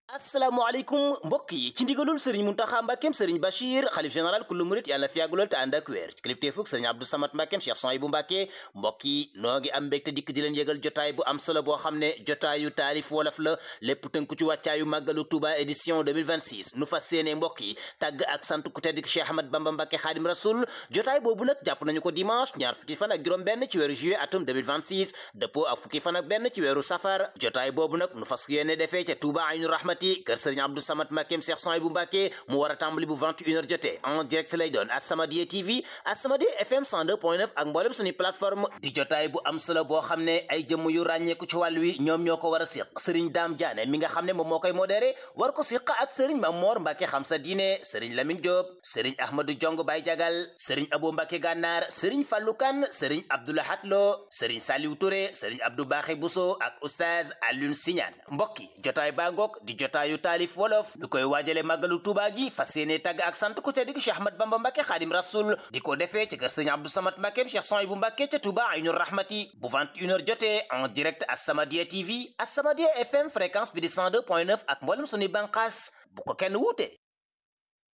asalaamaaleykum mbokk yi ci ndigalul sëriñ muntaxa mbàkkeem sëriñ bachir xalif général kullu murit yàlla na fi yàggulool te ànd ak wér ci kilifteefug sëriñ abdou samat mbàkkeem cheikh son yi bu mbàkke mbokk yi noo ngi am mbégte dikk di leen yëgal jotaay bu am solo boo xam ne jotaayu taalif wolof la lépp tënku ci wàccaayu màggalu touba édition 2026 nu fas séene mbokk yi tàgg ak sant ku tedd ki cheikh ahmad bamba mbàkke xaadim rasul jotaay boobu nag jàpp nañu ko dimanche ñaar fukki fan ak juróom benn ci weeru juillet atum 2026 dëppoo ak fukki fan ak benn ci weeru safar jotaay boobu nag nu fas yéene defee ca touba aynu rahmati kër sëriñ Abdou Samad Mbàkkeem Cheikh Son bu Mbàkke mu war a tàmbali bu 21h jotee en direct lay doon As-Samadiyya TV As-Samadiyya FM 102.9 ak mboolem suñu plateforme di jotaay bu am solo boo xam ne ay jëmm yu ràññeeku ci wàll wi ñoom ñoo ko war a siq Serigne Dame Diané mi nga xam ne moom moo koy modéré war ko siq ak Serigne Mamor Mbàkke xam sa diine Serigne Lamine Diop Serigne Ahmadou Jong Baye Jagal Serigne Abo Mbàkke Gànnaar Serigne Fallou Kane Serigne Abdoulahat Lo Serigne Saliou Touré Serigne Abdou Baxé Bousso ak Oustaz Alioune Signane mbokk yi jotaay baa ngoog di jotaayu taalif wolof ñu koy waajale màggalu Tuuba gi fas yéene tàgg ak sant ku tedd gi Cheikh Ahmad Bamba Mbàkke Xaadim Rasul di ko defee ci kër Sëriñ Abdou Samad Mbàkkeem Cheikh Son bu Mbàkke ca Tuuba Aynu Rahmati bu 21h jotee en direct As-Samadiyya TV As-Samadiyya FM fréquence bi di 102.9 ak mboolem suñuy bànqaas bu ko kenn wuute